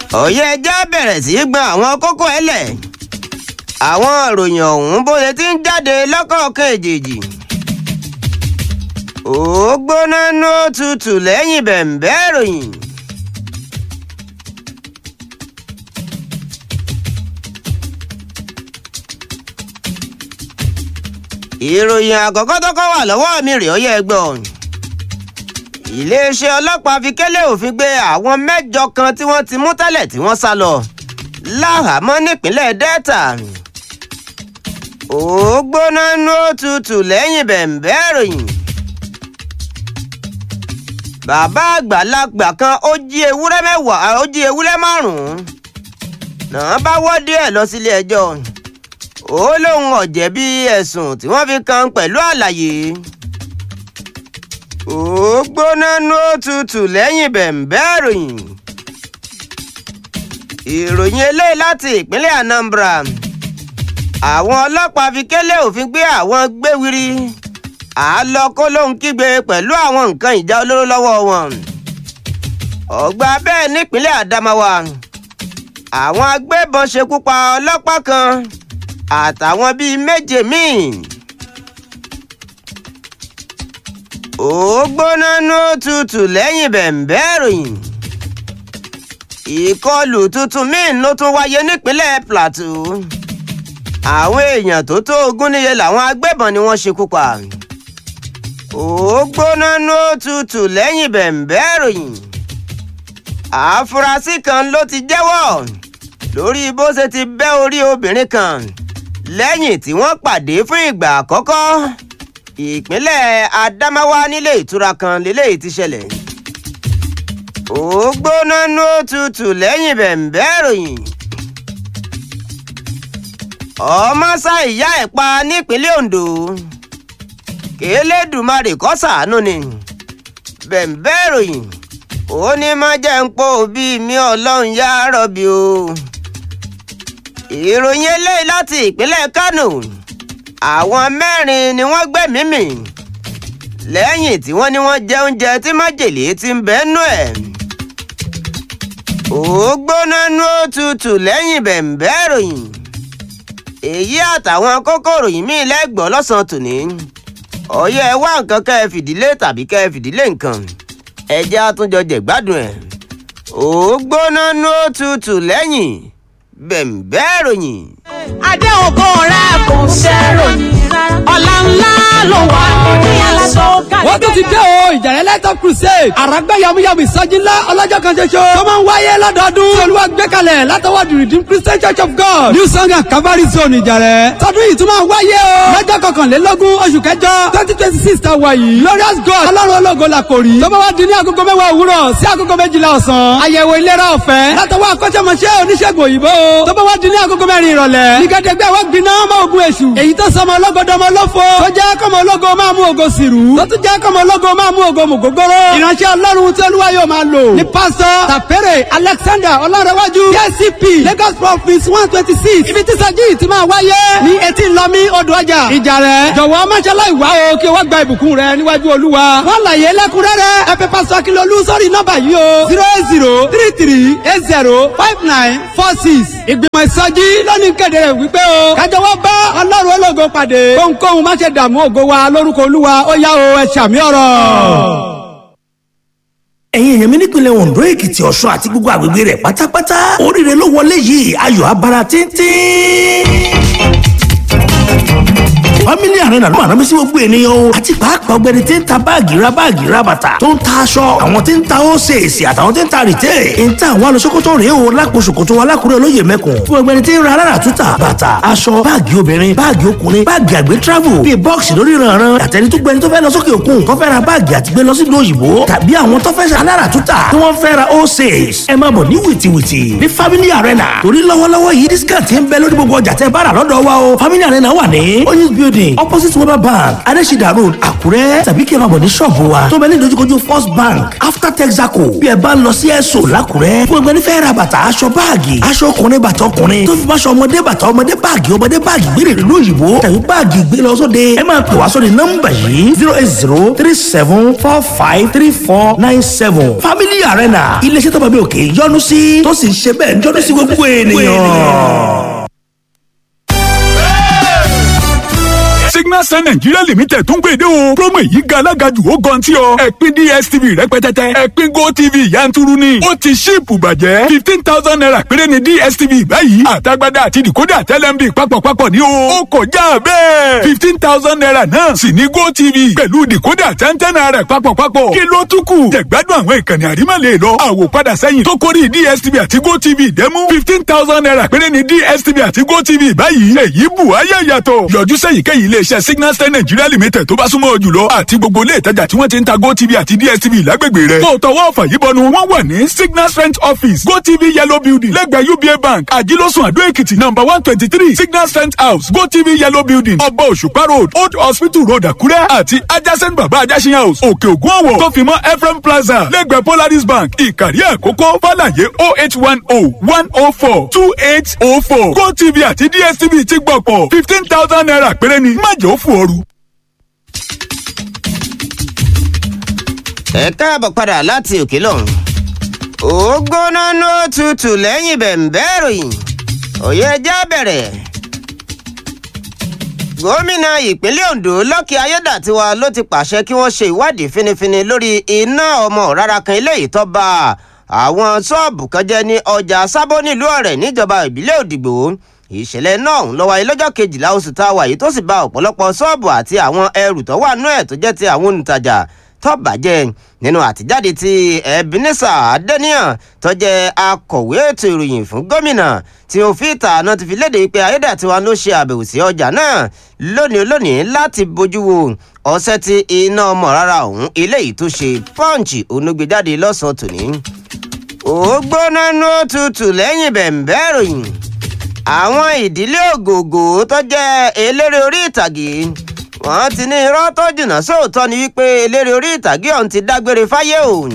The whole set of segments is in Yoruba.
ọ̀yẹ́ ẹja bẹ̀rẹ̀ sí í gbọ́n àwọn kókó ẹlẹ̀ àwọn ìròyìn ọ̀hún bó ṣe ti ń jáde lọ́kọ̀ọ̀kan èjèèjì ó gbóná ní ó tutù lẹ́yìn bẹ̀m̀bẹ́ ìròyìn. ìròyìn àkọ́kọ́ tọ́kọ́ wà lọ́wọ́ mi rèé ọyẹ́ ẹgbọ́n iléeṣẹ́ ọlọ́pàá fi kélé òfin gbé àwọn mẹ́jọ kan tí wọ́n ti mú tẹ́lẹ̀ tí wọ́n sá lọ láhàámọ́ nípínlẹ̀ delta ó gbóná ní ó tutù lẹ́yìn bẹ̀m̀bẹ́ ìròyìn bàbá àgbàlagbà kan ó jí ewúrẹ́ mẹ́wàá ó jí ewúrẹ́ márùn-ún náà bá wọ́ díẹ̀ lọ sílé ẹjọ́ ó lóun ọ̀jẹ̀bi ẹ̀sùn tí wọ́n fi kan pẹ̀lú àlàyé ó gbóná ní ó tutù lẹ́yìn bẹ̀m̀bẹ́ ìròyìn ìròyìn eléyìí láti ìpínlẹ̀ anambra àwọn ọlọ́pàá fi kélé òfin gbé àwọn gbéwiri àálọ kó lóun kígbe pẹ̀lú àwọn nǹkan ìjà olóró lọ́wọ́ wọn ọgbà bẹ́ẹ̀ nípínlẹ̀ adamawa àwọn agbébọn ṣekú pa ọlọ́pàá kan àtàwọn bíi méje míì ó gbóná ní ó tutù lẹ́yìn bẹ̀m̀bẹ́ ìròyìn ìkọlù tuntun míì ló tún wáyé nípínlẹ̀ plateau àwọn èèyàn tó tó ogún níye làwọn agbébọn ni wọ́n ṣekú pa ó gbóná ní ó tutù lẹ́yìn bẹ̀m̀bẹ́ ìròyìn àfúrásì kan ló ti jẹ́wọ́ lórí bó ṣe ti bẹ́ orí obìnrin kan lẹ́yìn tí wọ́n pàdé fún ìgbà àkọ́kọ́ ìpínlẹ̀ Adamawa nílé ìtura kan lélẹ́yìí ti ṣẹlẹ̀ ó gbóná ní ó tutù lẹ́yìn bẹ̀m̀bẹ́ ìròyìn ọmọ sá ìyá ẹ̀ pa nípínlẹ̀ Ondo kélédùmarè kó ṣàánú ni bẹ̀m̀bẹ́ ìròyìn ó ní má jẹ́ ń pò bí mi ọlọ́run yá rọ̀bì o ìròyìn eléyìí láti ìpínlẹ̀ Kánò àwọn mẹ́rin ni wọ́n gbẹ̀mí mì lẹ́yìn tí wọ́n ní wọ́n jẹ oúnjẹ tí májèlé ti ń bẹ́nu ẹ̀ ó gbóná nú òtútù lẹ́yìn bẹ̀m̀bẹ́ ìròyìn èyí àtàwọn kókòrò yìí mí lẹ́gbọ̀ọ́ lọ́sàn-án tòní ọ̀yẹ́ ẹ wá nǹkan kẹ́ ẹ fìdílé tàbí kẹ́ ẹ fìdílé nǹkan ẹ jẹ́ àtúnjọ jẹ̀gbádùn ẹ̀ ó gbóná nú òtútù lẹ́yìn bẹ̀m̀bẹ́ ìròyìn. adé ògo rẹ kò ṣẹ́ròyìn ọ̀la ńlá ló wà ní aṣọ wọ́n tún ti dé o ìjàrẹ́ lẹ́tọ̀ crusade àràgbẹ́ yamuyamu ìsọjí ńlá ọlọ́jọ́ kan ṣoṣo tó máa ń wáyé lọ́dọọdún tí olúwa gbé kalẹ̀ látọwọ́ the redeemed christian church of god new song and calvary zone ìjàrẹ́ tọdún yìí tún máa wáyé o lọ́jọ́ kọkànlélógún oṣù kẹjọ twenty twenty six ta wà yìí glorious god ọlọ́run ológo la kò rí tó bá wá di ní agogo mẹ́wàá òwúrọ̀ sí agogo méjìlá ọ̀sán àyẹ̀wò ìlera ọ̀fẹ́ látọwọ́ akọ́ṣẹ́mọṣẹ́ oníṣègùn òyìnbó tó bá wá di ní agogo mẹ́rin ìrọ̀lẹ́ nígẹ́dẹ́gbẹ́ wọ́n gbiná mọ́ ogun èṣù èyí tó sọmọ ológodọmọ lófo tó jẹ́ kọ́mọ ológo máa mú ògo sìrú tó tún jẹ́ kọ́mọ ológo máa mú ògo mùgógóró ìránṣẹ́ ọlọ́run tí olúwa yóò máa lò ní pásítọ̀ tàpẹ́rẹ̀ alexander ọlọ́rẹ̀wájú kcp lagos province one twenty six ibi tí sẹ́jí ti máa wáyé ní etí lọ́mí odò ọjà ìjà rẹ̀ jọ̀wọ́ máṣálá ìwá o kí o wá gba ìbùkún rẹ níwájú olúwa wọ́n láyé lẹ́kúnrẹ́rẹ́ ẹ pè pásítọ̀ akínlólú sórí nọ́mbà yìí o zero eight zero three three eight zero five nine four six ìgbìmọ̀ ìsọjí lónìí kéde rẹ̀ wípé o kájọwọ́ bá ọlọ́run ológo pàdé kóhunkóhun má ṣe dààmú ògo wa lórúkọ olúwa ó yá o ẹ ṣàmì ọ̀rọ̀ ẹ̀yin èèyàn mi nípìnlẹ̀ Ondo Èkìtì Ọ̀ṣun àti gbogbo àgbègbè rẹ̀ pátápátá oríire ló wọlé yìí ayọ̀ abara tíntín family arena ló máa rán mi sí gbogbo ènìyàn o àti pàápàá ọ̀gbẹ́ni tí ń ta báàgì ra báàgì ra bàtà tó ń ta aṣọ àwọn tí ń ta ósèèsì àtàwọn tí ń ta rìtẹ́ ń ta àwọn alọ́sọ́kọ́tọ̀ rèé o lápò ṣòkòtò alákùrẹ́ olóyè mẹ́kùn fún ọ̀gbẹ́ni tí ń ra alára túta bàtà aṣọ báàgì obìnrin báàgì ọkùnrin báàgì àgbẹ̀ travel bíi bọ́ọ̀sì lórí ìrànràn àtẹni tó gbẹni tó fẹ́ lọ sókè òkun tó fẹ́ ra báàgì àti gbé lọ sí ìlú òyìnbó tàbí àwọn tó fẹ́ ṣe alára túta tí wọ́n fẹ́ ra ósèès ẹ máa bọ̀ ní wìtìwìtì ní family arena torí lọ́wọ́lọ́wọ́ yìí discount ń bẹ lórí gbogbo ọjà tẹ́ bá rà lọ́dọ̀ wa o family arena wà ní oyinz building building opposite weber bank adesida road àkúrẹ́ tàbí kí ẹ máa bọ̀ ní ṣọ́ọ̀bù wa tó bẹ ní ìdojúkojú first bank after texaco bí ẹ bá ń lọ sí ẹ̀sọ́ làkúrẹ́ fún ẹgbẹ́ nífẹ̀ẹ́ ra bàtà aṣọ báàgì aṣọ ọkùnrin bàtà ọkùnrin tó fi máṣọ ọmọdé bàtà ọmọdé báàgì ọmọdé báàgì gbére ìlú òyìnbó tàbí báàgì gbé lọ sóde ẹ máa pè wá sórí nọ́mbà yìí zero eight zero three seven four five three four nine seven family arena iléeṣẹ́ tó bá bí òkè yọ́nú sí tó sì ń ṣe bẹ́ẹ̀ yọ́nú sí gbogbo ènìyàn. signal sun nigeria limited tún gbèdé o promo yìí ga alágàjù ó gan tí ọ ẹ̀pin dstv rẹpẹtẹtẹ ẹ̀pin gotv yanturu ni ó ti ṣíìpù bàjẹ́ fifteen thousand naira péré ni dstv báyìí àtagbádá àti decoder tẹlẹmbi papọ̀papọ̀ ní o ó kọjá bẹ́ẹ̀ fifteen thousand naira náà sì ní gotv pẹ̀lú decoder tẹ́ntẹ́n naira papọ̀papọ̀ kí ló tún kù jẹ̀gbádùn àwọn ìkànnì àrímọ̀lẹ̀ lọ àwòpadà sẹ́yìn tó kórìí dstv àti gotv dẹ́mú fifteen thousand naira péré ni dstv àti gotv báyìí èyí bù ayé yàtọ̀ yọjú sẹ́yìnkéyìí iléeṣẹ́ signal star nigeria limited tó bá súnmọ́ ọ jùlọ àti gbogbo ilé ìtajà tí wọ́n ti ń ta gotv àti dstv lágbègbè rẹ̀. tó tọwọ́ ọ̀fà yìí bọnu wọ́n wà ní signal strength office gotv yellow building lẹ́gbẹ̀ẹ́ uba bank àjílọ́sùn àdó èkìtì number one twenty three signal strength house gotv yellow building ọba òṣùpá road old hospital road àkúrẹ́ àti adjacent baba ajásin house òkè ògùn ọ̀wọ̀ tó fi mọ́ ephraim plaza lẹ́gbẹ̀ẹ́ polaris bank ìkàrí àkókò fàlàyé oh eight one oh one oh four two eight oh four gotv àti dstv ti gbọ̀pọ̀ fifteen thousand naira péré ni má jẹ́ ó fò ooru. ẹ káàbọ̀ padà láti òkè lọ́hùn. ó gbóná ní ó tutù lẹ́yìn bẹ̀m̀bẹ́ ìròyìn òye ẹja bẹ̀rẹ̀. gómìnà ìpínlẹ̀ ondo lọ́kì ayédàtiwa ló ti pàṣẹ kí wọ́n ṣe ìwádìí finifini lórí iná ọmọ rárá kan eléyìí tó bá àwọn ṣọ́ọ̀bù kan jẹ́ ní ọjà sábó nílùú ọ̀rẹ́ níjọba ìbílẹ̀ òdìgbò ìṣẹ̀lẹ̀ náà ń lọ́wọ́ lọ́jọ́ kejìlá oṣù tá a wà yìí tó sì ba ọ̀pọ̀lọpọ̀ ṣọ́ọ̀bù àti àwọn ẹrù tó wà nú ẹ̀ tó jẹ́ ti àwọn olùtajà tó bàjẹ́ nínú àtijáde tí ebenezer adeniyan tó jẹ́ akọ̀wé ètò ìròyìn fún gómìnà tí òfin ìtààná ti fi léde pé ayédàtiwa ló ṣe àbẹ̀wò sí ọjà náà lónìí lónìí láti bójú wo ọ̀sẹ̀ tí iná ọmọ rárá ọ̀hún eléyìí tó ṣe pọ́ǹchì onúgbèjáde lọ́sàn-án tòní. ó gbóná ní òtútù lẹ́yìn bẹ̀ǹbẹ́ ìròyìn àwọn ìdílé ògògò tó jẹ́ eléré orí ìtàgé wọ́n ti ní irọ́ tó jìnnà sóòótọ́ ni wípé eléré orí ìtàgé ọ̀hún ti dágbére fáyé òun.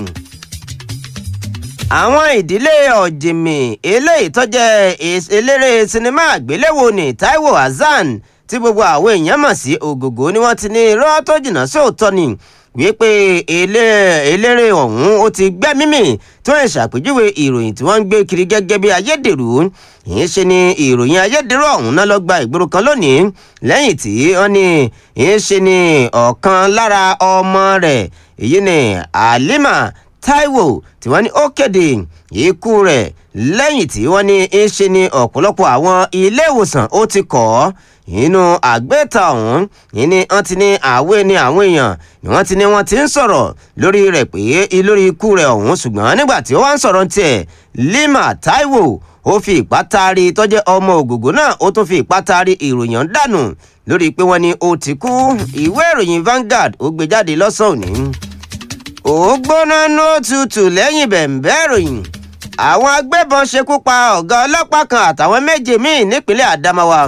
àwọn ìdílé ọ̀jìnmí eléyìí tó jẹ́ eléré sinimá àgbéléwò ní taiwo hasan tí gbogbo àwọn èèyàn mọ̀ sí ògògò ni wọ́n ti ní irọ́ tó jìnnà sóòótọ́ ni wípé eléré ọ̀hún ó ti gbẹ́mímì tí wọ́n ṣàpèjúwe ìròyìn tí wọ́n ń gbé kiri gẹ́gẹ́ bí ayédèrú yìí ṣe ni ìròyìn ayédèrú ọ̀hún náà lọ gba ìgboro kan lónìí lẹ́yìn tí wọ́n ní yìí ṣe ni ọ̀kan lára ọmọ rẹ̀ èyí ni halima taiwo tí wọ́n ní ó kéde ikú rẹ̀ lẹ́yìn tí wọ́n ní yìí ṣe ni ọ̀pọ̀lọpọ̀ àwọn ilé ìwòsàn ó ti kọ̀ ọ́ inú àgbẹ̀ta ọ̀hún ní wọ́n ti ní àwé ní àwọn èèyàn ni wọ́n ti ní wọ́n ti ń sọ̀rọ̀ lórí rẹ̀ pé lórí ikú rẹ̀ ọ̀hún ṣùgbọ́n nígbà tí ó wá ń sọ̀rọ̀ tiẹ̀ lima taiwo ó fi ìpá taari tọ́jẹ́ ọmọ ògògó náà ó tún fi ìpá taari ìròyìn dànù lórí pé wọ́n ní ó ti kú ìwé ìròyìn Vanguard ó gbé jáde lọ́sàn-án òní. ó gbóná ní ó tutù lẹ́yìn bẹ̀ǹbẹ́ ìròyìn àwọn agbébọn ṣekú pa ọ̀gá ọlọ́pàá kan àtàwọn méje míì nípínlẹ̀ Adamawa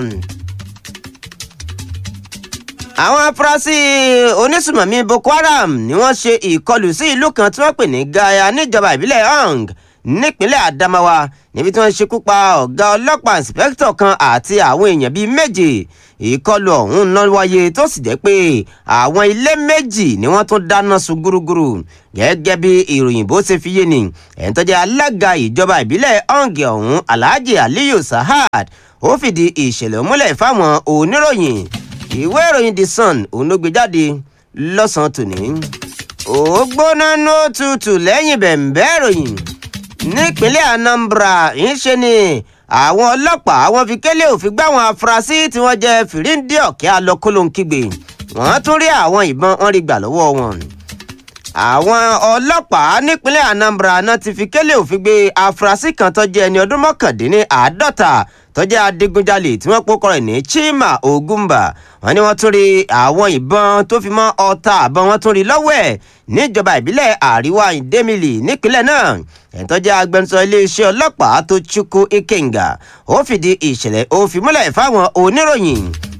àwọn afurasí onísùmọ̀mí Boko Haram ni wọ́n ṣe ìkọlù sí ìlú kan tí wọ́n pè ní Gaya níjọba ìbílẹ̀ Hong nípínlẹ̀ Adamawa níbi tí wọ́n ṣekú pa ọ̀gá ọlọ́pàá ìǹsìpẹ́kítọ̀ kan àti àwọn èèyàn bíi méje ìkọlù ọ̀hún náà wáyé tó sì jẹ́ pé àwọn ilé méjì ni wọ́n tún dáná sun gúrúgúrú gẹ́gẹ́ bí ìròyìn bó ṣe fi yé ni ẹ̀ń tó jẹ́ alága ìjọba ìbílẹ̀ Hong ọ̀hún Alhaji Aliyu Sahad ó fìdí ìṣẹ̀lẹ̀ múlẹ̀ fáwọn oníròyìn ìwé ìròyìn the sun òun ló gbé jáde lọ́sàn-án tòní. ó gbóná ní òtútù lẹ́yìn bẹ̀ǹbẹ́ ìròyìn nípínlẹ̀ Anambra ń ṣe ni àwọn ọlọ́pàá wọn fi kélé òfin gbá àwọn afurasí tí wọ́n jẹ́ fìríǹdì ọ̀kẹ́ alọ́kólóńkígbe wọ́n tún rí àwọn ìbọn wọn rí gbà lọ́wọ́ wọn. àwọn ọlọ́pàá nípínlẹ̀ Anambra náà ti fi kélé òfin gbé afurasí kan tó jẹ́ ẹni ọdún mọ́kàndínláàádọ́ta tó jẹ́ adigunjalè tí wọ́n pokọ rẹ̀ ní Chima Ogumba wọ́n ní wọ́n tún rí àwọn ìbọn tó fi mọ́ ọta àbọn wọ́n tún rí lọ́wọ́ ẹ̀ níjọba ìbílẹ̀ àríwá ìdẹ́mìlì nípínlẹ̀ náà ẹ̀tọ́ jẹ́ agbẹnusọ iléeṣẹ́ ọlọ́pàá tó Chukwu Ikenga ó fìdí ìṣẹ̀lẹ̀ ó fi múlẹ̀ fáwọn oníròyìn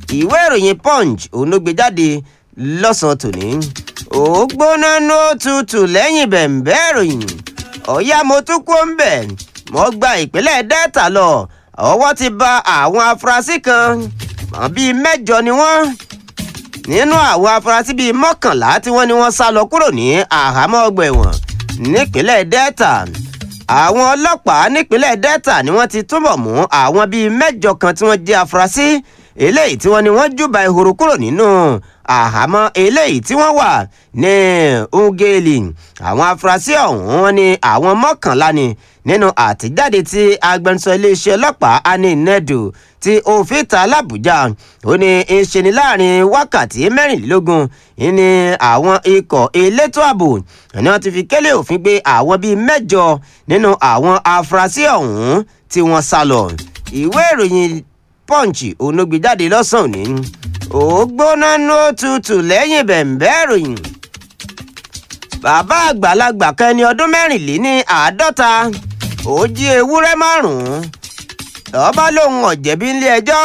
ìwé ìròyìn punch òun ló gbé jáde lọ́sàn-án tòní ó gbóná ní ó tutù lẹ́yìn bẹ̀m̀bẹ́ ìròyìn ọ̀yá mo tún kó ń bẹ̀ mo gba ìpínlẹ̀ delta lọ ọwọ́ ti ba àwọn afurasí kan mọ̀ bíi mẹ́jọ ni wọ́n nínú àwọn afurasí bíi mọ́kànlá tí wọ́n ní wọ́n sá lọ kúrò ní àhámọ́ ọgbà ẹ̀wọ̀n nípínlẹ̀ delta àwọn ọlọ́pàá nípínlẹ̀ delta ni wọ́n ti túbọ̀ mú àwọn bíi mẹ́jọ kan tí wọ́n jẹ́ afurasí eléyìí tí wọ́n ní wọ́n júbà ìhòòrò kúrò nínú àhámọ́ eléyìí tí wọ́n wà ní ugeli àwọn afurasí ọ̀hún wọn ni àwọn mọ́kànlá ni nínú àtijáde tí agbẹnusọ iléeṣẹ́ ọlọ́pàá ani nedu tí òfin ta làbújá ó ní í ṣe ní láàrin wákàtí mẹ́rìnlélógún ní àwọn ikọ̀ elétò ààbò ni wọ́n ti fi kélé òfin gbé àwọn bíi mẹ́jọ nínú àwọn afurasí ọ̀hún tí wọ́n sá lọ ìwé ìròyìn punch onogbèjáde lọ́sàn-án òní ó gbóná ní ó tutù lẹ́yìn bẹ̀m̀bẹ́ ìròyìn bàbá àgbàlagbà kan ẹni ọdún mẹ́rìnléní àádọ́ta ó jí ewúrẹ́ márùn-ún ọba lòun ọ̀jẹ̀bí nílé ẹjọ́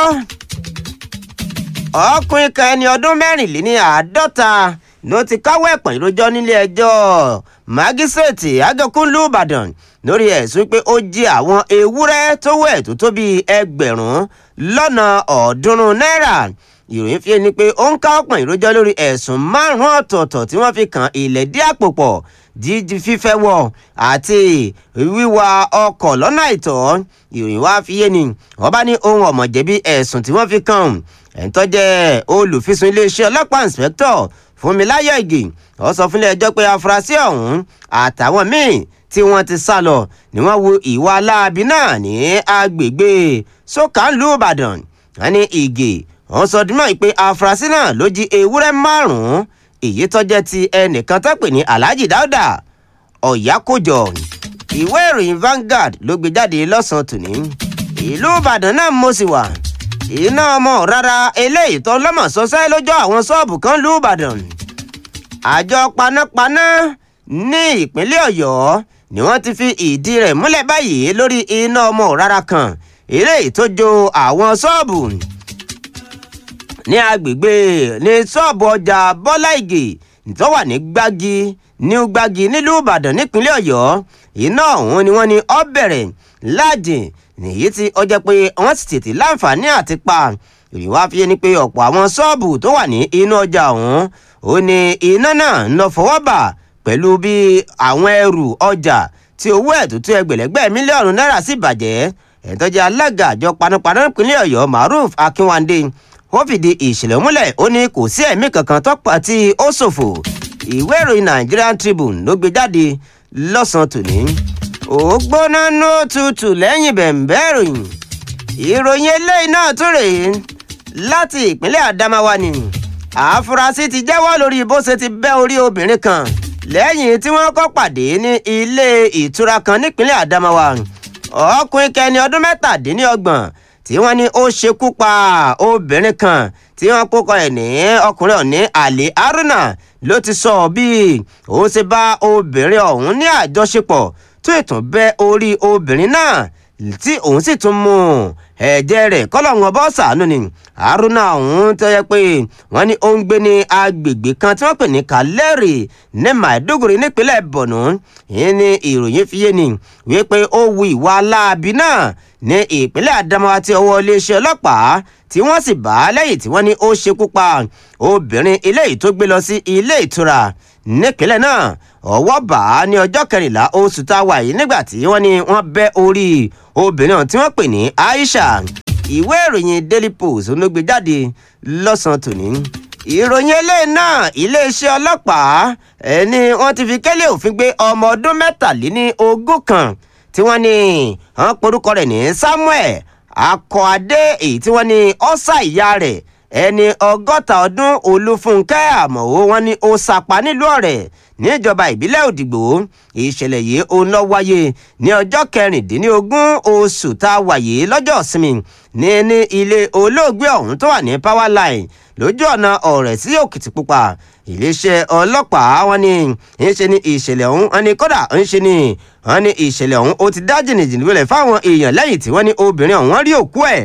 ọkùnrin kan ẹni ọdún mẹ́rìnléní àádọ́ta ló ti káwọ́ ẹ̀pọ̀n ìrójọ́ nílé ẹjọ́ mágísírèètì agẹkùnlú ìbàdàn lórí ẹ̀sùn pé ó jí àwọn ewúrẹ́ tó wẹ̀ tó tó bíi ẹgbẹ̀rún lọ́nà ọ̀ọ́dúnrún náírà ìròyìn fi ni pé ó ń ká ọ̀pọ̀ ìrójọ́ lórí ẹ̀sùn márùn-ún ọ̀tọ̀ọ̀tọ̀ tí wọ́n fi kan ìlẹ̀dí àpò pọ̀ jíjí fífẹ́ wọ̀ àti wíwa ọkọ̀ lọ́nà àìtọ́ ìròyìn wá fi yé ni wọ́n bá ní ohun ọ̀mọ̀jẹ̀bi ẹ̀sùn tí wọ́n fi kàn ẹ̀ńtọ́ jẹ́ olùfisùn iléeṣẹ́ ọlọ́pàá inspector fúnmiláyọ̀ ìgè ó sọ fúnlẹ̀ ẹjọ́ pé afurasí ọ̀hún àtàwọn míì tí wọ́n ti sá lọ ni wọ́n wo ìwà aláàbí náà ní agbègbè sọ́kànlú ìbàdàn wọ́n ní ìgè wọ́n sọ dúnmọ́ pé afurasí náà ló jí ewúrẹ́ márùn-ún èyí tó jẹ́ ti ẹnìkan tó pè ní alhaji dauda ọ̀yákójọ ìwé ìròyìn Vanguard ló gbé jáde lọ́sàn-án tòní ìlú ìbàdàn náà mo sì wà iná ọmọ rárá eléyìí tó lọ́mọ̀ sọ́sẹ́ lójọ́ àwọn ṣọ́ọ̀bù kan lú ìbàdàn àjọ panápaná ní ìpínlẹ̀ ọ̀yọ́ ni wọ́n ti fi ìdí rẹ̀ múlẹ̀ báyìí lórí iná ọmọ rárá kan eléyìí tó jó àwọn ṣọ́ọ̀bù ní agbègbè ní ṣọ́ọ̀bù ọjà bọ́lá ìgè tó wà ní gbági ní gbági nílùú ìbàdàn nípínlẹ̀ ọ̀yọ́ iná ọ̀hún ni wọ́n ní ó bẹ̀rẹ̀ láàjìn nìyí tí ó jẹ́ pé wọ́n sì tètè láǹfààní àti pa ìrìn wá fi ni pé ọ̀pọ̀ àwọn ṣọ́ọ̀bù tó wà ní inú ọjà ọ̀hún ó ní iná náà ń lọ fọwọ́ bà pẹ̀lú bí àwọn ẹrù ọjà tí owó ẹ̀ tó tó ẹgbẹ̀lẹ́gbẹ̀ mílíọ̀nù náírà sì bàjẹ́ ẹ̀tọ́jà alága àjọ panápaná ìpínlẹ̀ ọ̀yọ́ maruf akínwándé ó fìdí ìṣẹ̀lẹ̀ múlẹ̀ ó ní kò sí ẹ̀mí kankan tọ́pọ̀ tí ó ṣòfò ìwé ìròyìn Nigerian Tribune ló gbé jáde lọ́sàn-án tòní ó gbóná ní ó tutù lẹ́yìn bẹ̀m̀bẹ́ ìròyìn ìròyìn eléyìí náà tún rèé láti ìpínlẹ̀ Adamawa ni àfúrásì ti jẹ́wọ́ lórí bó ṣe ti bẹ́ orí obìnrin kan lẹ́yìn tí wọ́n kọ́ pàdé ní ilé ìtura kan nípínlẹ̀ Adamawa ọkùnrin kẹni ọdún mẹ́tàdínlọ́gbọ̀n tí wọ́n ní ó ṣekú pa obìnrin kan tí wọ́n kókọ ẹ̀ ní ọkùnrin ọ̀ní Ali Haruna ló ti sọ bí òun ṣe bá obìnrin ọ̀hún ní àjọṣepọ̀ tó ìtún bẹ́ orí obìnrin náà tí òun sì tún mú ẹ̀jẹ̀ rẹ̀ kọ́lọ́hún ọbọ̀ ṣàánú ni Haruna ọ̀hún tó yẹ pé wọ́n ní ó ń gbé ní agbègbè kan tí wọ́n pè ní Kaleri ní Maiduguri nípínlẹ̀ Borno yìí ni ìròyìn fi yé ni wípé ó wu ìwà aláàbí náà ní ìpínlẹ̀ Adamawa tí ọwọ́ iléeṣẹ́ ọlọ́pàá tí wọ́n sì bá lẹ́yìn tí wọ́n ní ó ṣekú pa obìnrin eléyìí tó gbé lọ sí ilé ìtura nípínlẹ̀ náà ọwọ́ bá a ní ọjọ́ kẹrìnlá oṣù tá a wà yìí nígbà tí wọ́n ní wọ́n bẹ́ orí obìnrin ọ̀hún tí wọ́n pè ní Aisha ìwé ìròyìn Daily Post ló gbé jáde lọ́sàn-án tòní ìròyìn eléyìí náà iléeṣẹ́ ọlọ́pàá ẹni wọ́n ti fi kẹ́lẹ́ òfin gbé ọmọ ọdún mẹ́tàléní ogún kan tí wọ́n ní wọ́n porúkọ rẹ̀ ní Samuel Akọ́adé èyí tí wọ́n ní ọ́sà ìyá rẹ̀ ẹni ọgọ́ta ọdún Olúfúnkẹ́ Àmọ̀wó wọn ní ó sapa nílùú Ọ̀rẹ́ níjọba ìbílẹ̀ Òdìgbò ìṣẹ̀lẹ̀ yìí òun lọ wáyé ní ọjọ́ kẹrìndínlógún oṣù tá a wà yìí lọ́jọ́ ìsinmi ní ní ilé olóògbé ọ̀hún tó wà ní power line lójú ọ̀nà Ọ̀rẹ́ sí Òkìtìpupa iléeṣẹ́ ọlọ́pàá wọn ní ń ṣe ní ìṣẹ̀lẹ̀ ọ̀hún wọn ní kódà ń ṣe ní wọn ní ìṣẹ̀lẹ̀ ọ̀hún ó ti dá jìnnìjìnnì wọlé fáwọn èèyàn lẹ́yìn tí wọ́n ní obìnrin ọ̀hún rí òkú ẹ̀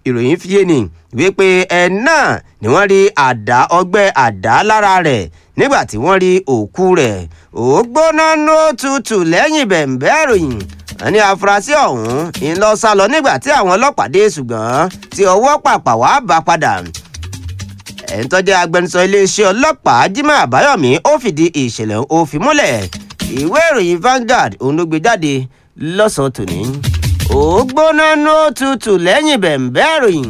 ìròyìn fi yé ni wípé ẹ náà ni wọ́n rí àdá ọgbẹ́ àdá lára rẹ̀ nígbà tí wọ́n rí òkú rẹ̀ ó gbóná ló tutù lẹ́yìn bẹ̀ǹbẹ́ ìròyìn ẹni afurasí ọ̀hún ń lọ sá lọ nígbà tí àwọn ọlọ́pàá dé ṣùgbọ́n tí ọwọ́ pàpà wá bá padà ẹ̀ ń tọ́jú agbẹnusọ iléeṣẹ́ ọlọ́pàá Jimoh Àbáyọ̀mí ó fìdí ìṣẹ̀lẹ̀ ó fi múlẹ̀ ìwé ìròyìn Vanguard òun ló gbé jáde lọ́sàn-án tòní ó gbóná ló tutù lẹ́yìn bẹ̀ǹbẹ́ ìròyìn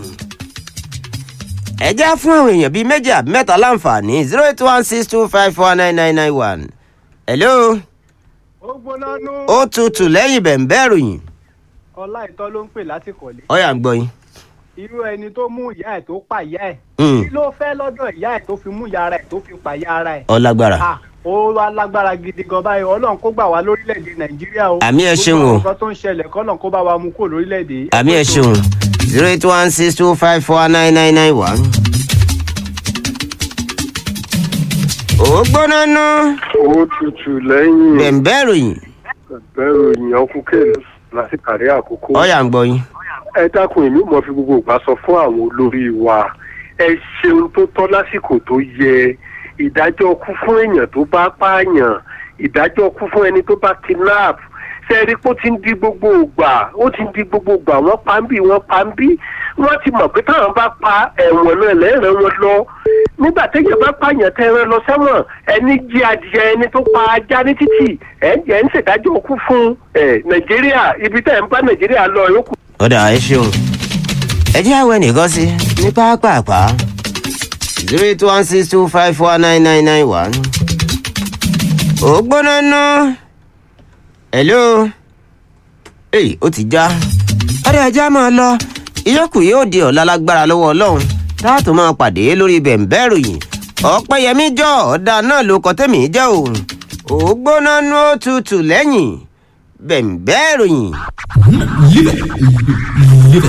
ẹ já fún àwọn èèyàn bíi méjì àbí mẹ́ta láǹfààní zero eight one six two five four nine nine nine one hello ó gbóná nú. ó tutù lẹ́yìn bẹ̀ǹbẹ́ ìròyìn ọlá ìtọ́ ló ń pè láti kọ̀lé. ọ̀yà ń gbọ́ yín. irú ẹni tó mú ìyá ẹ̀ tó pa ìyá ẹ̀. Mm. kí ló fẹ́ lọ́dọ̀ ìyá ẹ̀ tó fi mú ìyá ara ẹ̀ tó fi pa ìyá ara ẹ̀. ọlágbára Ah, ó wá lágbára gidi gan báyìí ọlọ́run kó gbà wá lórílẹ̀‐èdè nàìjíríà o. Àmì ẹ ṣeun o. gbogbo nǹkan tó ń ṣẹlẹ̀ kọ́lọ́n kó bá wa mú kúrò lórílẹ̀‐èdè yìí. àmì ẹ ṣeun zero eight one six two five four nine nine nine one. ó gbóná ná owó tutù lẹ́yìn bẹ̀ǹbẹ́ ìròyìn bẹ̀rù ìyàn kúkẹ́lù láti kàrí àkókò. ọ̀yà ń gbọ́ yín. ẹ dákun èmi mọ̀ fi gbogbo ìgbà sọ fún àwọn olórí wa ẹ ṣeun tó tọ́ lásìkò tó yẹ ìdájọ́ kú fún èèyàn tó bá pààyàn ìdájọ́ kú fún ẹni tó bá kidnap ṣe rí pé ó ti ń di gbogbo ìgbà ó ti ń di gbogbo ìgbà wọ́n pa ń bí wọ́n pa ń bí wọ́n ti mọ̀ pé táwọn bá pa ẹ̀wọ̀n náà lẹ́rẹ̀ wọn lọ nígbà téèyàn bá pààyàn tẹ́rẹ̀ lọ sẹ́wọ̀n ẹni jí adìyẹ ẹni tó pa ajá ní títì ẹ̀ ń jẹ́ ń ṣèdájọ́ kú fún ẹ̀ nàìjíríà ibi tẹ́ ẹ̀ ń bá nàìjíríà lọ yókù ọ̀dà ẹ ṣeun ẹ jẹ́ àwọn ẹnìkan sí ní pápápá zero eight one six two five four nine nine nine one. ó gbóná ná hello èyí ó ti já ọ̀dà ẹja máa lọ ìyókù yóò di ọ̀la lágbára lọ́wọ́ ọlọ́run táàtò máa pàdé lórí bẹ̀ǹbẹ́ ìròyìn ọ̀pẹ́yẹmí jọ ọ̀dà náà ló kọ́ tẹ̀mí jẹ́ o ó gbóná ná ó tutù lẹ́yìn bẹ̀ǹbẹ́ ìròyìn. Live it.